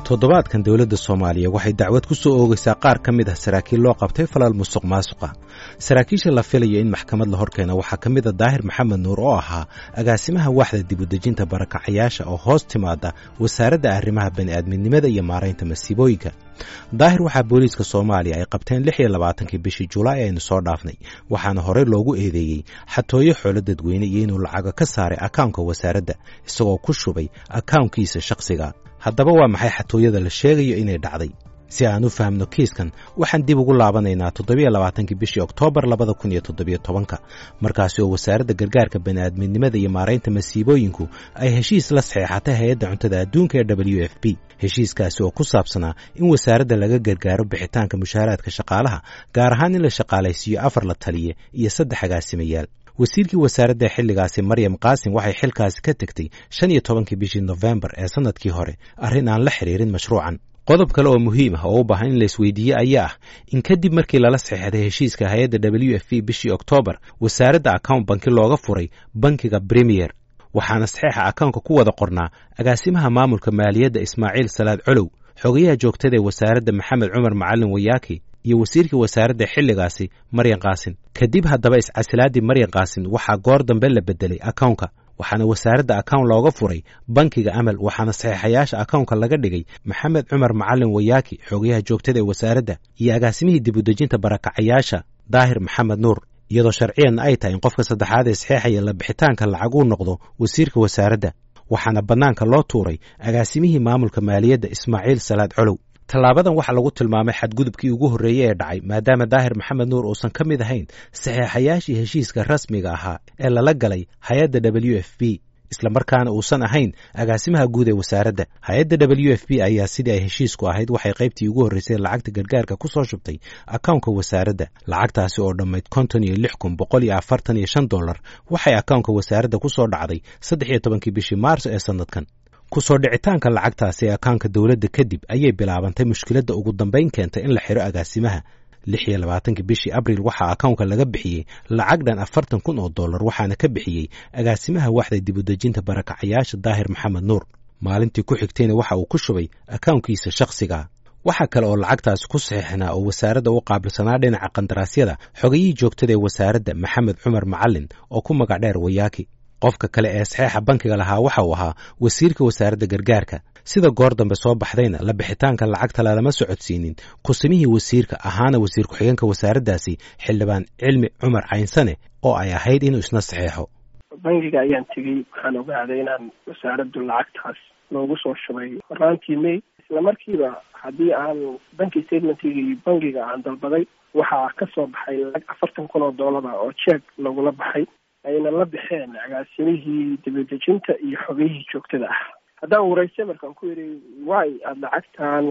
toddobaadkan dowladda soomaaliya waxay dacwad ku soo oogaysaa qaar ka mid ah saraakiil loo qabtay falal musuq maasuqa saraakiisha la filayo in maxkamad la horkeena waxaa ka mid a daahir maxamed nuur oo ahaa agaasimaha waaxda dibudejinta barakacayaasha oo hoos timaada wasaaradda arrimaha bani'aadminimada iyo maaraynta masiibooyinka daahir waxaa booliiska soomaaliya ay qabteen lix iyo labaatankii bishii julaay aynu soo dhaafnay waxaana horey loogu eedeeyey xatooyo xoolo dadweyne iyo inuu lacago ka saaray akawnka wasaaradda isagoo ku shubay akawnkiisa shakhsiga haddaba waa maxay xatooyada la sheegayo inay dhacday si aan u fahamno kiiskan waxaan dib ugu laabanaynaa toddobiyo labaatankii bishii oktoobar labada kun iyo toddobiyo tobanka markaasi oo wasaaradda gargaarka bani'aadminimada iyo maaraynta masiibooyinku ay heshiis la saxeexatay hay-adda cuntada adduunka ee w f b heshiiskaasi oo ku saabsanaa in wasaaradda laga gargaaro bixitaanka mushaaraadka shaqaalaha gaar ahaan in la shaqaalaysiiyo afar la taliye iyo saddex agaasimayaal wasiirkii wasaaradda xilligaasi maryam qaasim waxay xilkaasi ka tegtay shan iyo tobankii bishii nofembar ee sannadkii hore arrin aan la xidhiirin mashruucan qodob kale oo muhiim ah oo u baahan in la isweydiiye ayaa ah in kadib markii lala saxeexday heshiiska hay-adda w f b bishii oktoobar wasaaradda account banki looga furay bankiga bremiyer waxaana saxeexa akawnka ku wada qornaa agaasimaha maamulka maaliyadda ismaaciil salaad colow xogayaha joogtada ee wasaaradda maxamed cumar macalin wayaaki iyo wasiirkii wasaaradda xilligaasi maryan kaasin kadib haddaba iscasilaaddii maryan kaasin waxaa goor dambe la beddelay akawnka waxaana wasaaradda akawn looga furay bankiga amal waxaana saxeexayaasha akawnka laga dhigay maxamed cumar macalin wayaaki xogayaha joogtada ee wasaaradda iyo agaasimihii dibudejinta barakacayaasha daahir maxamed nuur iyadoo sharciyanna ay tahay in qofka saddexaad ee saxeexaya la bixitaanka lacag uu noqdo wasiirka wasaaradda waxaana bannaanka loo tuuray agaasimihii maamulka maaliyadda ismaaciil salaad colow tallaabadan waxaa lagu tilmaamay xadgudubkii ugu horreeyey ee dhacay maadaama daahir maxamed nuur uusan ka mid ahayn saxeexayaashii heshiiska rasmiga ahaa ee lala galay hay-adda w f b islamarkaana uusan ahayn agaasimaha guud ee wasaaradda hay-adda w f b ayaa sidii ay heshiisku ahayd waxay qaybtii ugu horreysay lacagta gargaarka ku soo shubtay akawnka wasaaradda lacagtaasi oo dhammayd konton iyo lix kun boqol iyo afartan iyo shan dollar waxay akawnka wasaaradda ku soo dhacday saddex iyo tobankii bishii maarso ee sannadkan ku soo dhicitaanka lacagtaasi ee akaanka dowladda kadib ayay bilaabantay mushkiladda ugu dambayn keentay in la xidho agaasimaha lix iyo labaatankii bishii abril waxaa akawnka laga bixiyey lacag dhan afartan kun oo dollar waxaana ka bixiyey agaasimaha waaxda dibudejinta barakacayaasha daahir maxamed nuur maalintii ku xigtayna waxa uu ku shubay akawnkiisa shakhsiga waxaa kale oo lacagtaasi ku saxiixnaa oo wasaaradda u qaabilsanaa dhinaca qandaraasyada xogayihii joogtada ee wasaaradda maxamed cumar macalin oo ku magac dheer wayaaki qofka kale ee saxeexa bankiga lahaa waxa uu ahaa wasiirka wasaaradda gargaarka sida goor dambe soo baxdayna la bixitaanka lacagta lalama socodsiinin kusimihii wasiirka ahaana wasiir ku-xigeenka wasaaraddaasi xildhibaan cilmi cumar caynsane oo ay ahayd inuu isna saxeexo bankiga ayaan tegey waxaan ogaaday inaan wasaaraddu lacagtaas loogu soo shubay horaantii may isla markiiba haddii aan banki statementigii bankiga aan dalbaday waxaa ka soo baxay lacag afartan kun oo doolara oo jeeg lagula baxay ayna la baxeen agaasimihii dibadejinta iyo xogayihii joogtada ah haddaan waraystay markaan ku yidhi way aada lacagtan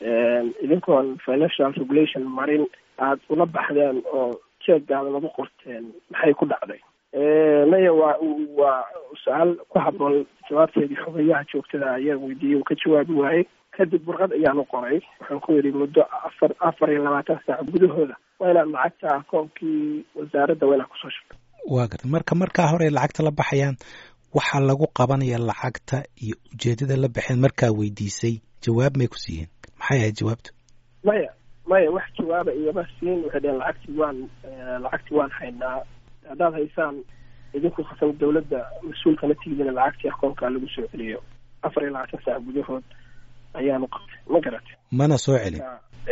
idinkoon financial regulation marin aada ula baxdeen oo jeegaada lagu qorteen maxay ku dhacday maya waa waa su-aal ku haboon jawaabteedii xogayaha joogtada ayaa weydiiyey uu ka jawaabi waayey kadib warqad ayaan u qoray waxaan ku yidhi muddo afar afar iyo labaatan saac gudahooda waa inaad lacagta akoonkii wasaaradda waa inaad kusoo shubto waa garta marka markaa hore lacagta la baxayaan waxaa lagu qabanaya lacagta iyo ujeedada la baxeen markaa weydiisay jawaab may ku siiyeen maxay ahayd jawaabtu maya maya wax jawaaba igama siin waxay dheheen lacagtii waan lacagtii waan haynaa haddaad haysaan idinku khasam dawladda mas-uulkana tigidina lacagtii akoonkaa lagu soo celiyo afar iyo labaatan saac gudahood ayaanu qabtay ma garate mana soo celin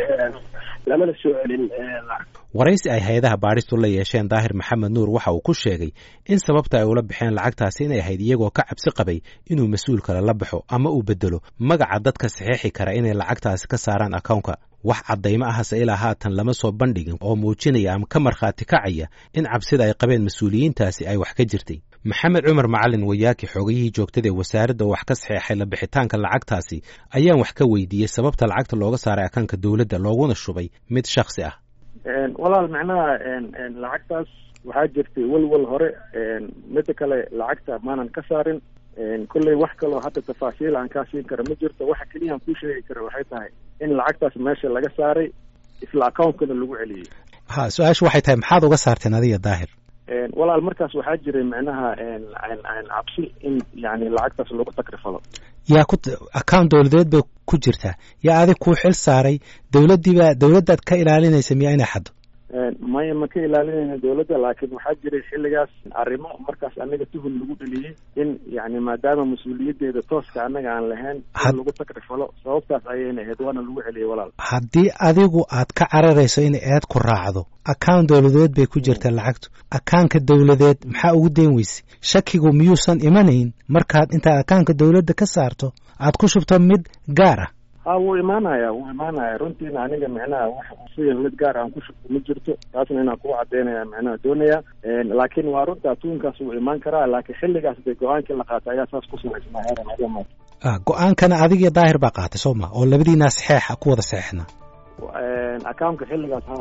lamana soo celin lacag waraysi ay hay-adaha baadhistu la yeesheen daahir maxamed nuur waxa uu ku sheegay in sababta ay ula baxeen lacagtaasi inay ahayd iyagoo ka cabsi qabay inuu mas-uul kale la baxo ama uu bedelo magaca dadka saxeexi kara inay lacagtaasi ka saaraan akawnka wax caddaymo ahase ilaa haatan lama soo bandhigin oo muujinaya ama ka markhaati kacaya in cabsida ay qabeen mas-uuliyiintaasi ay wax ka jirtay maxamed cumar macalin wayaaki xoogayihii joogtada ee wasaaradda oo wax ka saxeexay la bixitaanka lacagtaasi ayaan wax ka weydiiyey sababta lacagta looga saaray akaanka dowladda looguna shubay mid shaksi ah walaal macnaha lacagtaas waxaa jirtay welwel hore mida kale lacagta maanan ka saarin kolley wax kaloo hadda tafaasiil aan kaa siin kara ma jirto waxa keliya aan kuu sheegi kara waxay tahay in lacagtaas meesha laga saaray isla accountkana lagu celiyey ha su-aashu waxay tahay maxaad uga saarteen adiga daahir walaal markaas waxaa jiray micnaha cabsi in yani lacagtaas lagu takrifalo yaa ku account dowladeed bay ku jirtaa yaa adig kuu xil saaray dowladdiibaa dowladdaad ka ilaalinaysa miyaa inay xaddo maya ma ka ilaalinayna dowladda laakiin waxaa jiray xilligaas arrimo markaas anaga tuhun lagu dheliyey in yani maadaama mas-uuliyaddeeda tooska annaga aan lahayn in lagu takrifalo sababtaas ayayna ahayd waana lagu celiyey walaal haddii adigu aad ka cararayso in eed ku raacdo account dowladeed bay ku jirtaa lacagtu akaanka dowladeed maxaa ugu dayn weyse shakigu miyuusan imanayn markaad intaad akaanka dowladda ka saarto aad ku shubto mid gaar ah ha wuu imaanaya wuu imaanaya runtiina aniga micnaha wax siya mid gaar aan ku shubto ma jirto taasna inaan kugu cadeynaya micnaha doonaya laakiin waa runta tuunkaas wuu imaan karaa laakiin xilligaas de go-aankii la qaatay ayaa saas ku samaysnaa go-aankana adigiyo daahir baa qaatay soo ma oo labadiinaa saxeexa ku wada saxeexna akaunka xilligaas ha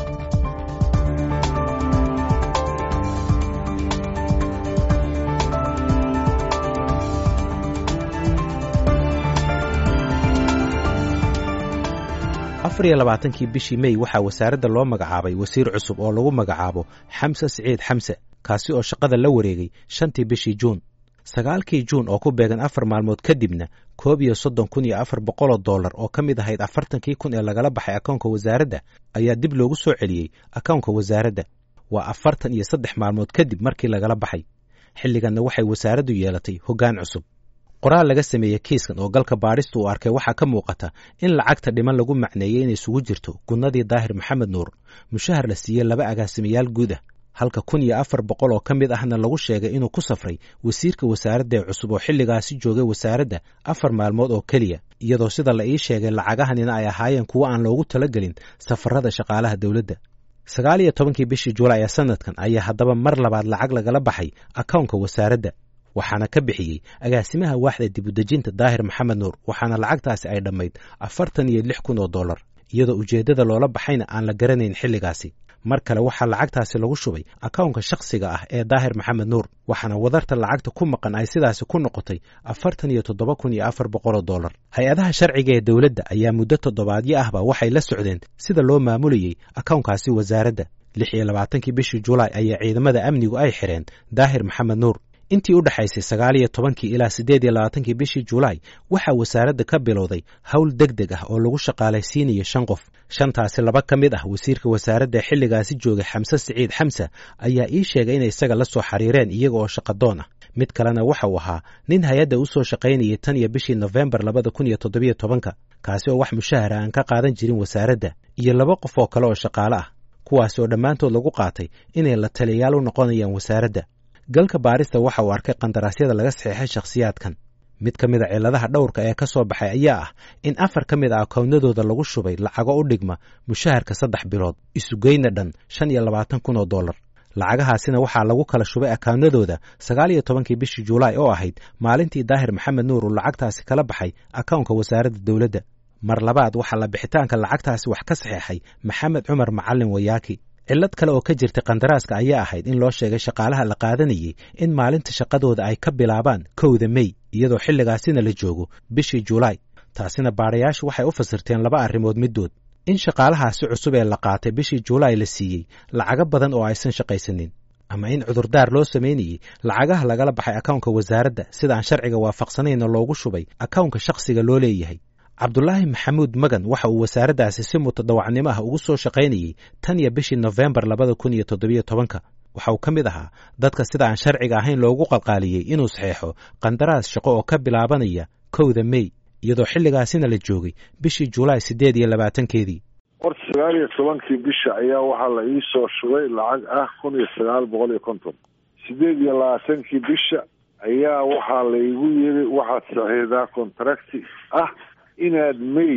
afar iyo labaatankii bishii mey waxaa wasaaradda loo magacaabay wasiir cusub oo lagu magacaabo xamse siciid xamse kaasi oo shaqada la wareegay shantii bishii juun sagaalkii juun oo ku beegan afar maalmood kadibna koob iyo soddon kun iyo afar boqoloo dollar oo ka mid ahayd afartankii kun ee lagala baxay akoonka wasaaradda ayaa dib loogu soo celiyey akoonka wasaaradda waa afartan iyo saddex maalmood kadib markii lagala baxay xilliganna waxay wasaaraddu yeelatay hoggaan cusub qoraal laga sameeyey kiiskan oo galka baadhista uu arkay waxaa ka muuqata in lacagta dhiman lagu macneeyey inay isugu jirto gunnadii daahir maxamed nuur mushahar la siiyey laba agaasimayaal guud ah halka kun iyo afar boqol oo ka mid ahna lagu sheegay inuu ku safray wasiirka wasaaradda ee cusub oo xilligaasi joogay wasaaradda afar maalmood oo keliya iyadoo sida la ii sheegay lacagahanina ay ahaayeen kuwo aan loogu talagelin safarada shaqaalaha dowladda sagaal iyo tobankii bishii julaay ee sanadkan ayaa haddaba mar labaad lacag lagala baxay akownka wasaaradda waxaana ka bixiyey agaasimaha waaxda dibudejinta daahir maxamed nuur waxaana lacagtaasi ay dhammayd afartan iyo lix kun oo dollar iyadoo ujeeddada loola baxayna aan la garanayn xilligaasi mar kale waxaa lacagtaasi lagu shubay akownka shakhsiga ah ee daahir maxamed nuur waxaana wadarta lacagta ku maqan ay sidaasi ku noqotay afartan iyo toddoba kun iyo afar boqoloo dollar hay-adaha sharciga ee dowladda ayaa muddo toddobaadyo ahba waxay la socdeen sida loo maamulayey akownkaasi wasaaradda lix iyo labaatankii bishii julaay ayaa ciidamada amnigu ay xidheen daahir maxamed nuur intii u dhexaysay sagaal iyo tobankii ilaa siddeed iyo labaatankii bishii julaay waxaa wasaaradda ka bilowday howl deg deg ah oo lagu shaqaalaysiinayo shan qof shantaasi laba ka mid ah wasiirka wasaaradda xilligaasi joogay xamse siciid xamse ayaa ii sheegay inay isaga la soo xiriireen iyaga oo shaqadoon ah mid kalena waxa uu ahaa nin hay-adda u soo shaqaynayay tan iyo bishii nofembar labada kun iyo toddobiyo tobanka kaasi oo wax mushahara aan ka qaadan jirin wasaaradda iyo laba qof oo kale oo shaqaale ah kuwaasi oo dhammaantood lagu qaatay inay la taliyayaal u noqonayaan wasaaradda galka baarista waxa uu arkay qandaraasyada laga saxeexay shakhsiyaadkan mid ka mid a cilladaha dhowrka ee ka soo baxay ayaa ah in afar ka mid a akoownadooda lagu shubay lacago u dhigma mushaharka saddex bilood isugeyna dhan shan iyo labaatan kun oo dollar lacagahaasina waxaa lagu kala shubay akaawnadooda sagaal iyo tobankii bishii julaay oo ahayd maalintii daahir maxamed nuur uu lacagtaasi kala baxay akownka wasaaradda dowladda mar labaad waxaa la bixitaanka lacagtaasi wax ka saxeexay maxamed cumar macalin wayaaki cillad kale oo ka jirtay kandaraaska ayaa ahayd in loo sheegay shaqaalaha la qaadanayey in maalinta shaqadooda ay ka bilaabaan kowda mey iyadoo xilligaasina la joogo bishii julaay taasina baadhayaashu waxay u fasirteen laba arrimood middood in shaqaalahaasi cusub ee la qaatay bishii julaay la siiyey lacago badan oo aysan shaqaysanin ama in cudurdaar loo samaynayey lacagaha lagala baxay akownka wasaaradda sida aan sharciga waafaqsanayna loogu shubay akownka shakhsiga loo leeyahay cabdulaahi maxamuud magan waxa uu wasaaraddaasi si mutadawacnimo ah ugu soo shaqaynayey tan iyo bishii nofembar labada kun iyo toddobiyo tobanka waxa uu ka mid ahaa dadka sida aan sharciga ahayn loogu qalqaaliyey inuu saxeexo qandaraas shaqo oo ka bilaabanaya kowda mey iyadoo xilligaasina la joogay bishii julaay siddeed iyo labaatankeedii horta sagaal iyo tobankii bisha ayaa waxaa la ii soo shubay lacag ah kun iyo sagaal boqol iyo konton siddeed iyo labaatankii bisha ayaa waxaa laygu yiri waxaad saxiixdaa contracti ah inaad may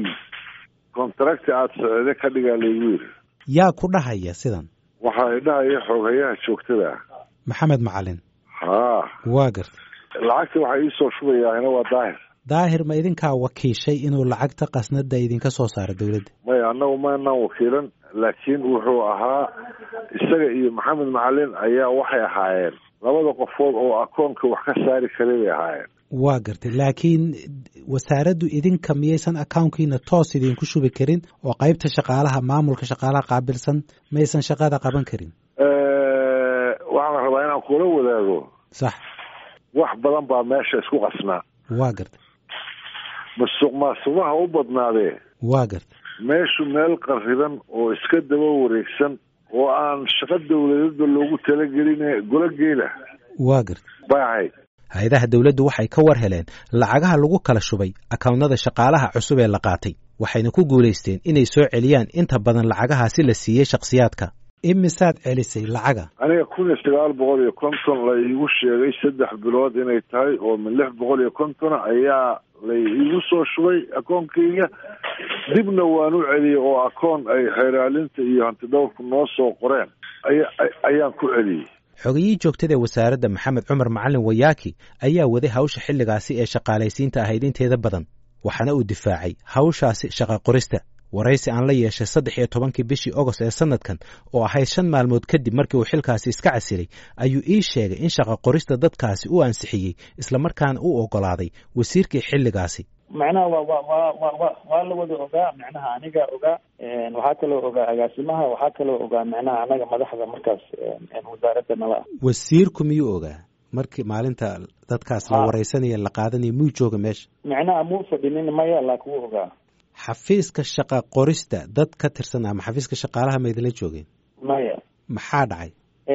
contracti aada socde ka dhigaa laygu yiri yaa ku dhahaya sidan waxaa idhahaya xooghayaha joogtada ah maxamed macalin haa waa garta lacagta waxaa iisoo shubayaahina waa daahir daahir ma idinkaa wakiishay inuu lacagta qasnada idinka soo saaro dowladda maya annagu maanaan wakiilan laakiin wuxuu ahaa isaga iyo maxamed macalin ayaa waxay ahaayeen labada qofood oo akoonka wax ka saari karay bay ahaayeen waa gartay laakiin wasaaraddu idinka miyaysan akownkiina toos idinku shubi karin oo qaybta shaqaalaha maamulka shaqaalaha qaabilsan maysan shaqada qaban karin waxaa inaan kula wadaago sax wax badan baa meesha isku qasnaa waa gartay musuq maasuqaha u badnaadee waa gartay meeshu meel qariban oo iska daba wareegsan oo aan shaqo dawladeedba loogu talagelin golo geela waa gartay bay ahayd hay-adaha dowladdu waxay ka war heleen lacagaha lagu kala shubay akawnnada shaqaalaha cusub ee la qaatay waxayna ku guulaysteen inay soo celiyaan inta badan lacagahaasi la siiyey shakhsiyaadka imisaad celisay lacaga aniga kun iyo sagaal boqol iyo konton la iigu sheegay saddex bilood inay tahay oo min lix boqol iyo kontona ayaa la iigu soo shubay akoonkayga dibna waan u celiyey oo akoon ay xeeraalinta iyo hantidhowrku noo soo qoreen aya ayaan ku celiyey xogiyii joogtada ee wasaaradda maxamed cumar macalin wayaaki ayaa waday hawsha xilligaasi ee shaqaalaysiinta ahayd inteeda badan waxaana uu difaacay hawshaasi shaqa qorista waraysi aan la yeeshay saddex iyo tobankii bishii ogost ee sanadkan oo ahayd shan maalmood kadib markii uu xilkaasi iska casilay ayuu ii sheegay in shaqa qorista dadkaasi u ansixiyey islamarkaana u oggolaaday wasiirkii xilligaasi macnaha wa wa wa wa wa waa la wada ogaa macnaha aniga ogaa waxaa kaloo ogaa agaasimaha waxaa kaloo ogaa macnaha anaga madaxda markaas wasaaradda nala ah wasiirku miyuu ogaa markii maalinta dadkaas la waraysanaya la qaadanaya miyuu jooga meesha macnaha muu fadhinin maya laakin wuu ogaa xafiiska shaqa qorista dad ka tirsan ama xafiiska shaqaalaha ma idinla joogeen maya maxaa dhacay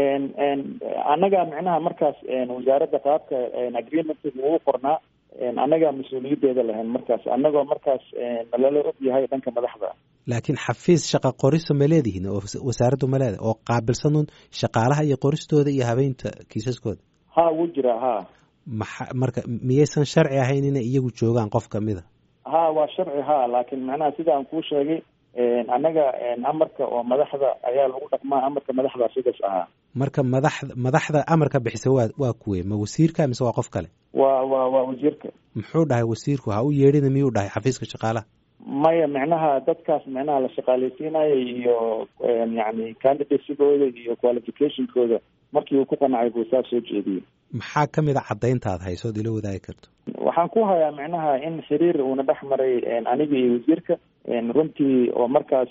annaga macnaha markaas wasaaradda qaabka agreementka ugu qornaa annagaa mas-uuliyaddeeda lahayn markaas annagoo markaas nalala og yahay dhanka madaxda laakiin xafiis shaqa qorista ma leedihiin oo wasaaraddu ma leedahay oo qaabilsanuun shaqaalaha iyo qoristooda iyo habeynta kiisaskooda ha wuu jiraa ha maxa marka miyaysan sharci ahayn inay iyagu joogaan qof kamida ha waa sharci ha laakiin macnaha sida aan kuu sheegay annaga amarka oo madaxda ayaa lagu dhaqmaa amarka madaxda sidaas ahaa marka madaxda madaxda amarka bixisa waa waa kuwe ma wasiirka mise waa qof kale waa waa waa wasiirka muxuu dhahay wasiirku ha u yeedhina miyuu dhahay xafiiska shaqaalaha maya macnaha dadkaas macnaha la shaqaaleysiinayo iyo yani candidatesigooda iyo qualificationkooda markii uu ku qancay buu saa soo jeediyey maxaa ka mid a caddaynta aad haysood ila wadaagi karto waxaan ku hayaa macnaha in xiriir uuna dhex maray aniga iyo wasiirka runtii oo markaas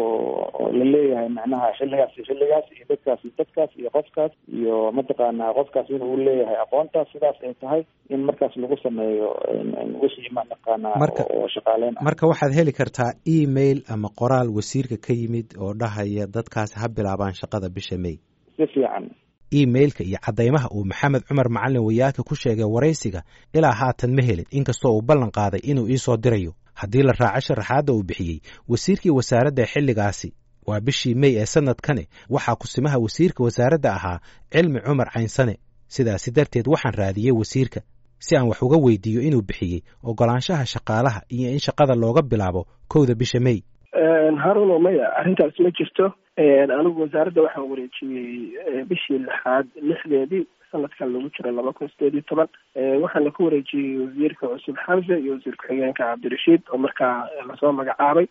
oo la leeyahay macnaha xilligaas iyo xilligaas iyo dadkaas iyo dadkaas iyo qofkaas iyo mataqaanaa qofkaas in uu leeyahay aqoontaas sidaas ay tahay in markaas lagu sameeyo wixii mataqaanaa oo shaqaaleyn ah marka waxaad heli kartaa email ama qoraal wasiirka ka yimid oo dhahaya dadkaas ha bilaabaan shaqada bisha may si fiican emailka iyo caddaymaha uu maxamed cumar macalin wayaaka ku sheegay waraysiga ilaa haatan ma helin inkastoo uu ballan qaaday inuu iisoo dirayo haddii la raaco sharaxaadda uu bixiyey wasiirkii wasaaradda xilligaasi waa bishii mey ee sanadkani waxaa kusimaha wasiirka wasaaradda ahaa cilmi cumar caynsane sidaasi darteed waxaan raadiyey wasiirka si aan wax uga weydiiyo inuu bixiyey oggolaanshaha shaqaalaha iyo in shaqada looga bilaabo kowda bisha mey haruno maya arrintaas ma jirto anigu wasaaradda waxaan wareejiyey bishii lixaad lixdeedii sanadkan lagu jiro laba kun sideed iyo toban waxaana ku wareejiyey wasiirka cusub xamse iyo wasiir ku-xigeenka cabdirashiid oo markaa lasoo magacaabay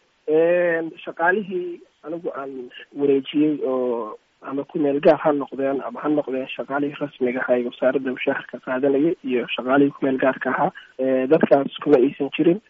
shaqaalihii anigu aan wareejiyey oo ama ku meel gaar ha noqdeen ama ha noqdeen shaqaalihii rasmiga ahaa ee wasaaradda mushaharka qaadanayay iyo shaqaalihii ku meel gaarka ahaa dadkaas kuma aysan jirin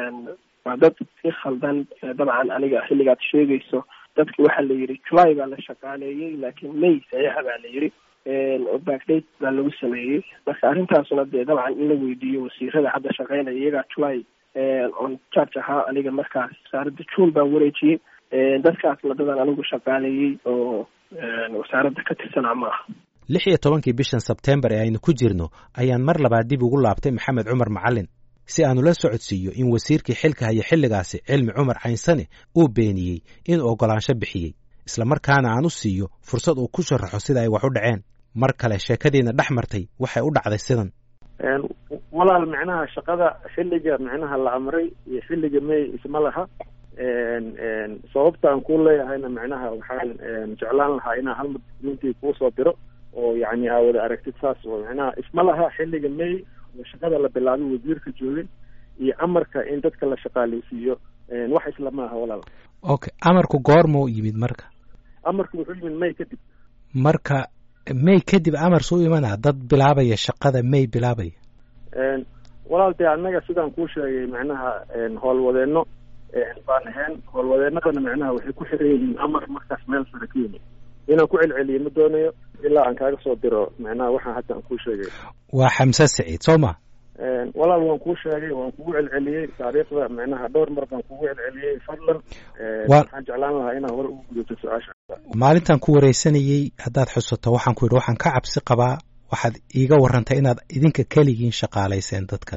waa dad si khaldan dabcan aniga xilligaad sheegayso dadki waxaa la yidhi july baa la shaqaaleeyey laakiin may saxiixa baa la yidhi oo backdate baa lagu sameeyey marka arrintaasuna dee dabcan in la weydiiyo wasiirada hadda shaqeynaya iyagaa july on charge ahaa aniga markaas wasaaradda june baan wareejiyey dadkaasna dadan anigu shaqaaleeyey oo wasaaradda ka tirsanaa ma aha lix iyo tobankii bishan sebtembar ee aynu ku jirno ayaan mar labaad dib ugu laabtay maxamed cumar macalin si aanu la socodsiiyo in wasiirkii xilka haya xilligaasi cilmi cumar caynsane uu beeniyey inuu oggolaansho bixiyey islamarkaana aan u siiyo fursad uu ku sharaxo sida ay wax u dhaceen mar kale sheekadiina dhex martay waxay u dhacday sidan walaal macnaha shaqada xilliga macnaha la amray iyo xilliga may isma laha sababta aan ku leeyahayna macnaha waxaan jeclaan lahaa inaa hal documentii kuusoo diro oo yani aa wada aragtid saas oo macnaha isma laha xilliga may oo shaqada la bilaabay wasiirka joogay iyo amarka in dadka la shaqaaleysiiyo wax isla maaha walaal okay amarku goormuu yimid marka amarku wuxuu yimid may kadib marka may kadib amar suu imanaa dad bilaabaya shaqada may bilaabaya walaal dee annaga sidaan kuu sheegay macnaha howlwadeenno baan ahayn howlwadeennadana macnaha waxay ku xiran yihiin amar markaas meel sare ka yimid inaan ku celceliyo ma doonayo ilaa aan kaaga soo diro macnaha waxaan hadda aan kuu sheegay waa xamse siciid soo ma walaal waan kuu sheegay waan kugu celceliyey taariikhda macnaha dhowr mar baan kugu celceliyey fadlan waxaan jeclaan lahaa inaan hore ugu gudato su-aasha maalintan ku wareysanayey haddaad xusato waxaan ku yidhi waxaan ka cabsi qabaa waxaad iiga warantay inaad idinka keligiin shaqaalayseen dadkan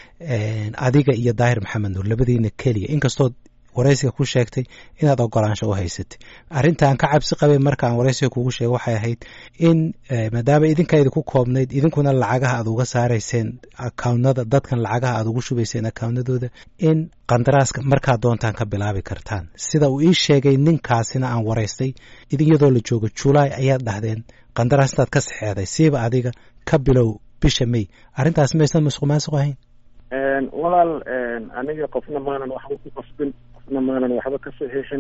adiga iyo daahir maxamed nuur labadiina keliya inkastood waraysiga ku sheegtay inaad ogolaansho u haysatay arrintaan ka cabsi qabay markaan waraysiga kugu sheegay waxay ahayd in maadaama idinkaydi ku koobnayd idinkuna lacagaha aad uga saarayseen akaawnada dadkan lacagaha aad ugu shubayseen akaawnadooda in qandaraaska markaad doontaan ka bilaabi kartaan sida uu ii sheegay ninkaasina aan waraystay iyadoo la joogo julaay ayaad dhahdeen qandaraas intaad ka saxeexday siiba adiga ka bilow bisha may arrintaas maysan musuq maasuq ahayn walaal aniga qofna maanan waxba ku qasbin qofna maanan waxba ka saxiixin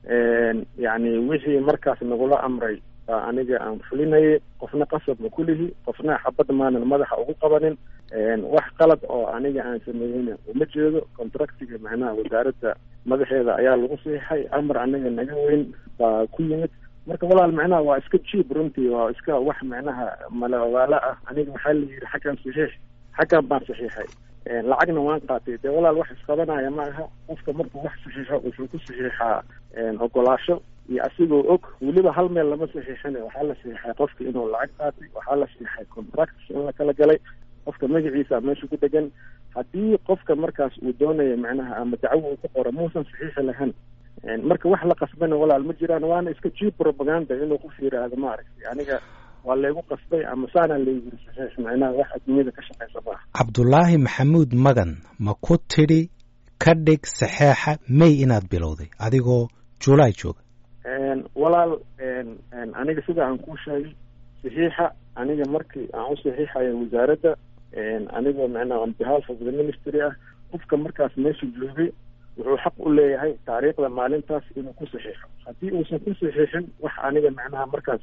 yacni wixii markaas nagula amray baa aniga aan fulinayay qofna qasab ma kulihi qofna xabad maanan madaxa ugu qabanin wax qalad oo aniga aan sameeyeyna uma jeedo contractiga macnaha wasaaradda madaxeeda ayaa lagu saxiixay amar aniga naga weyn baa ku yimid marka walaal macnaha waa iska jiib runtii waa iska wax macnaha mala ogaalo ah aniga waxaa la yidhi xaggan saxiix xaggan baan saxiixay lacagna waan qaatay dee walaal wax isqabanaya ma aha qofka markuu wax saxiixo wuxuu ku saxiixaa ogolaasho iyo asigoo og weliba hal meel lama saxiixin waxaa la saxiixay qofka inuu lacag qaatay waxaa la saxiixay contract in la kala galay qofka magaciisa meesha ku dhegan haddii qofka markaas uu doonayo macnaha ama dacwo uu ku qoro muusan saxiixi lahayn marka wax la qasbana walaal ma jiraan waana iska jiib propaganda inuu qof yiraahdo maaragtay aniga waa laygu qasbay ama saanaa layiri saxiix macnaha wax adduunyada ka shaqaysa maaha cabdulaahi maxamuud magan ma ku tidhi ka dhig saxeexa may inaad bilowday adigoo julaay jooga walaal aniga sida aan kuu sheegay saxiixa aniga markii aan u saxiixayo wasaaradda anigoo macnaha on behalf of the ministry ah qofka markaas meesha joogay wuxuu xaq u leeyahay taariikhda maalintaas inuu ku saxiixo haddii uusan ku saxiixin wax aniga macnaha markaas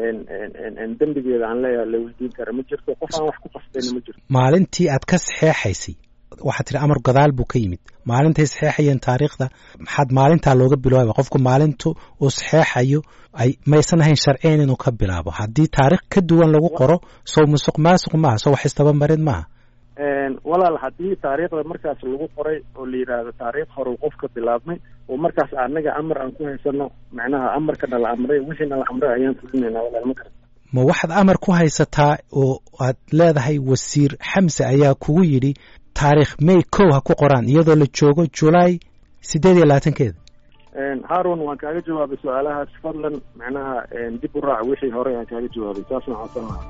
dembigeeda aan leeyahay la weydiin kara ma jirto qof aan wax ku qasbayna ma jirto maalintii aad ka saxeexaysay waxaad tihi amar gadaal buu ka yimid maalintay saxeexayeen taariikhda maxaad maalintaa looga bilaaba qofku maalintu uu saxeexayo ay maysan ahayn sharciyan inuu ka bilaabo haddii taarikh ka duwan lagu qoro sow musuq maasuq maaha sow wax istabamarin maaha walaal haddii taariikhda markaas lagu qoray oo la yidhaahdo taariikh hore qof ka bilaabmay oo markaas anaga amar aan ku haysano macnaha amarkana la amray wixiina la amray ayaan fulinaynaa walaal ma garata ma waxaad amar ku haysataa oo aad leedahay wasiir xamse ayaa kugu yidhi taarikh may kow ha ku qoraan iyadoo la joogo julaay siddeed iyo labaatankeeda haarun waan kaaga jawaabay su-aalahaas fadlan macnaha dib u raac wixii hore aan kaaga jawaabay saasna codsan lahaa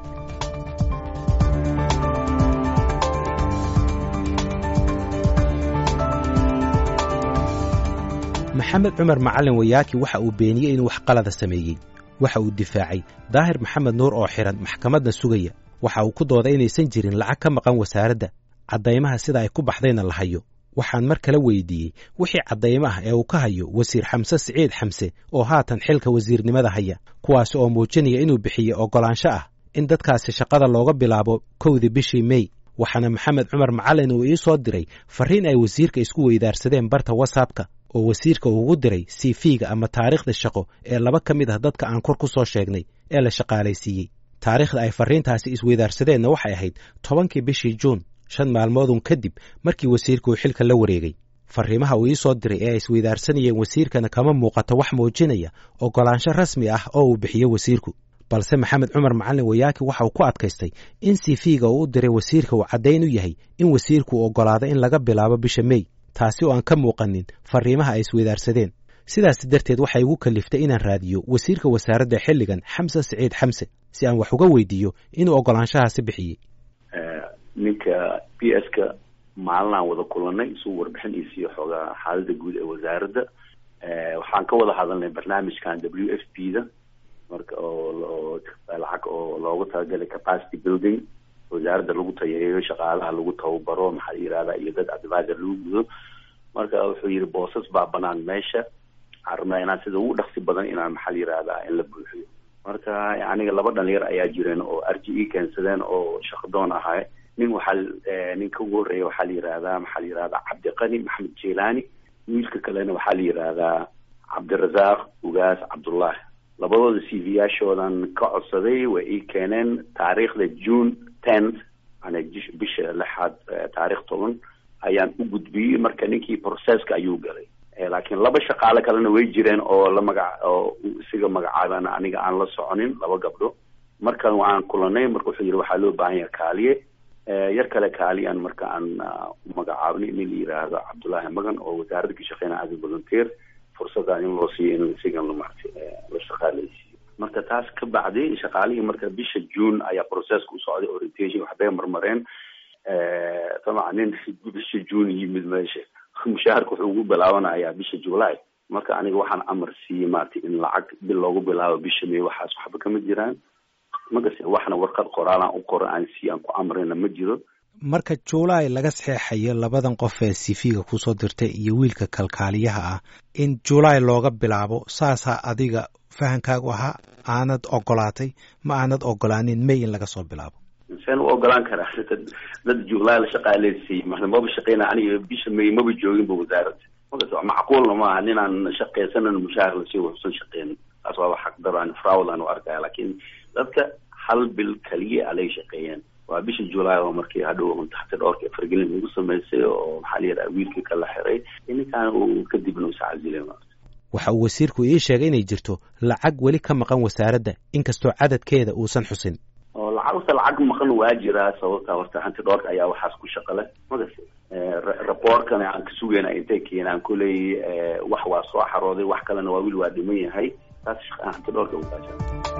maxamed cumar macalin wayaaki waxa uu beeniyey inuu wax qalada sameeyey waxa uu difaacay daahir maxamed nuur oo xihan maxkamadna sugaya waxa uu ku dooday inaysan jirin lacag ka maqan wasaaradda caddaymaha sida ay ku baxdayna la hayo waxaan mar kale weydiiyey wixii caddaymo ah ee uu ka hayo wasiir xamse siciid xamse oo haatan xilka wasiirnimada haya kuwaas oo muujinaya inuu bixiyey oggolaansho ah in dadkaasi shaqada looga bilaabo kowdii bishii mey waxaana maxamed cumar macalin uu ii soo diray farriin ay wasiirka isku weydaarsadeen barta watsapka oo wasiirka uu ugu diray cv-ga ama taariikhda shaqo ee laba ka mid ah dadka aan kor ku soo sheegnay ee la shaqaalaysiiyey taariikhda ay farriintaasi isweydaarsadeenna waxay ahayd tobankii bishii juun shan maalmoodun kadib markii wasiirka uu xilka la wareegay farriimaha uu ii soo diray ee ay isweydaarsanayeen wasiirkana kama muuqato wax muujinaya oggolaansho rasmi ah oo uu bixiyo wasiirku balse maxamed cumar macalin wayaaki waxa uu ku adkaystay in cv-ga uu u diray wasiirka uu caddayn u yahay in wasiirku uu oggolaado in laga bilaabo bisha mey taasi oo aan ka muuqanin farriimaha ay isweydaarsadeen sidaas darteed waxay igu kaliftay inaan raadiyo wasiirka wasaaradda xilligan xamse siciid xamse si aan wax uga weydiiyo inuu oggolaanshahaasi bixiyey ninka b s ka maalinaan wada kulanay isuu warbixin ii siiyo xoogaa xaalada guud ee wasaaradda waxaan ka wada hadalnay barnaamijkan w f p da marka oo lacag oo loogu talagalay capacity building wasaaradda lagu tayareeyo shaqaalaha lagu tababaro maxaa la yihahda iyo dad advisor lagu gudo marka wuxuu yihi boosas baa banaan meesha waxaan rabnaa inaan sida ugu dhaqsi badan inaan maxaa la yihahdaa in la buuxiyo marka aniga laba dhalinyar ayaa jireen oo r g e keensadeen oo shaqadoon ahay nin waxaa ninka ugu horreeya waxaa la yihahdaa maxaa la yihahdaa cabdiqani maxamed jelani wiilka kalena waxaa la yihahdaa cabdirasaaq ugaas cabdullahi labadooda c v yaashoodan ka codsaday way ii keeneen taariikhda june tenth yani bisha lixaad taarikh toban ayaan u gudbiyey marka ninkii processka ayuu galay laakiin laba shaqaale kalena way jireen oo la magac oo isiga magacaaban aniga aan la soconin laba gabdho markan waan kulanay marka wuxuu yidhi waxaa loo baahan yaha kaaliye yar kale kaaliyaan marka aan magacaabnay nin la yiraahdo cabdullaahi magan oo wasaaradda ka shaqeynaya as volunteer fursadaan in loo siiyo in isigan lamart la shaqaaleysiiyo marka taas ka bacdi shaqaalihii marka bisha june ayaa processka u socday orientation waxbay marmareen dabcan nin bisha june yimid meesha mushaharka wuxuu ugu bilaabanayaa bisha july marka aniga waxaan amar siiyey maaragtay in lacag bil loogu bilaabo bisha may waxaas waxba kama jiraan magase waxna warqad qoraalaan u qora aan si aan ku amrina ma jiro marka july laga saxeexayo labadan qof ee cv-ga kusoo dirtay iyo wiilka kalkaaliyaha ah in july looga bilaabo saasaa adiga fahankaagu ahaa aanad ogolaatay ma aanad ogolaanin may in laga soo bilaabo seen u ogolaan karaa dad july la shaqaaleysiiyey maba shaqeyna aniga bisha may maba jooginba wasaaradda makas macquulna maaha ninaan shaqeysanan mushaahar lasiiyo waxusan shaqeynin taas waaba xaqdaro aan fraud aan u arkaya laakiin dadka hal bil kaliya alay shaqeeyeen waa bisha july oo markii hadhow taxti dhowrka fargelin lagu samaysay oo maxaa la yidhaha wiilkii kala xiray ninkaan uu kadibna usacazilay waxa uu wasiirku ii sheegay inay jirto lacag weli ka maqan wasaaradda inkastoo cadadkeeda uusan xusin oo lacagta lacag maqan waa jiraa sababta horta hanti dhowrka ayaa waxaas ku shaqale magas raboorkana aan ka sugayna intay keenaan kuley wax waa soo xarooday wax kalena waa wiil waa dhiman yahay taas hanti dhowrka ugaajaa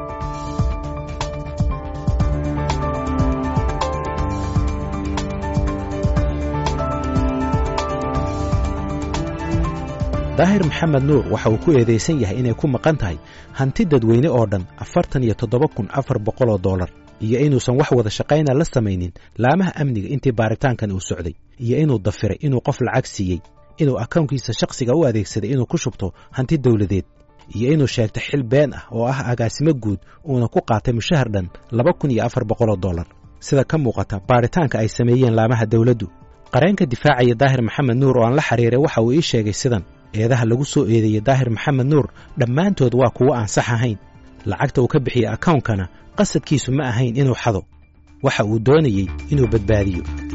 daahir maxamed nuur waxa uu ku eedaysan yahay inay ku maqan tahay hanti dadweyne oo dhan afartan iyo toddoba kun afar boqol oo dollar iyo inuusan wax wada shaqayna la samaynin laamaha amniga intii baaritaankan uu socday iyo inuu dafiray inuu qof lacag siiyey inuu akownkiisa shakhsiga u adeegsaday inuu ku shubto hanti dawladeed iyo inuu sheegtay xil been ah oo ah agaasimo guud uuna ku qaatay mushahar dhan laba kun iyo afar boqol oo dollar sida ka muuqata baaritaanka ay sameeyeen laamaha dawladdu qareenka difaacaya daahir maxamed nuur oo aan la xiriiray waxa uu ii sheegay sidan eedaha lagu soo eedeeyey daahir maxamed nuur dhammaantood waa kuwo aan sax ahayn lacagta uu ka bixiyey akawnkana qasadkiisu ma ahayn inuu xado waxa uu doonayey inuu badbaadiyo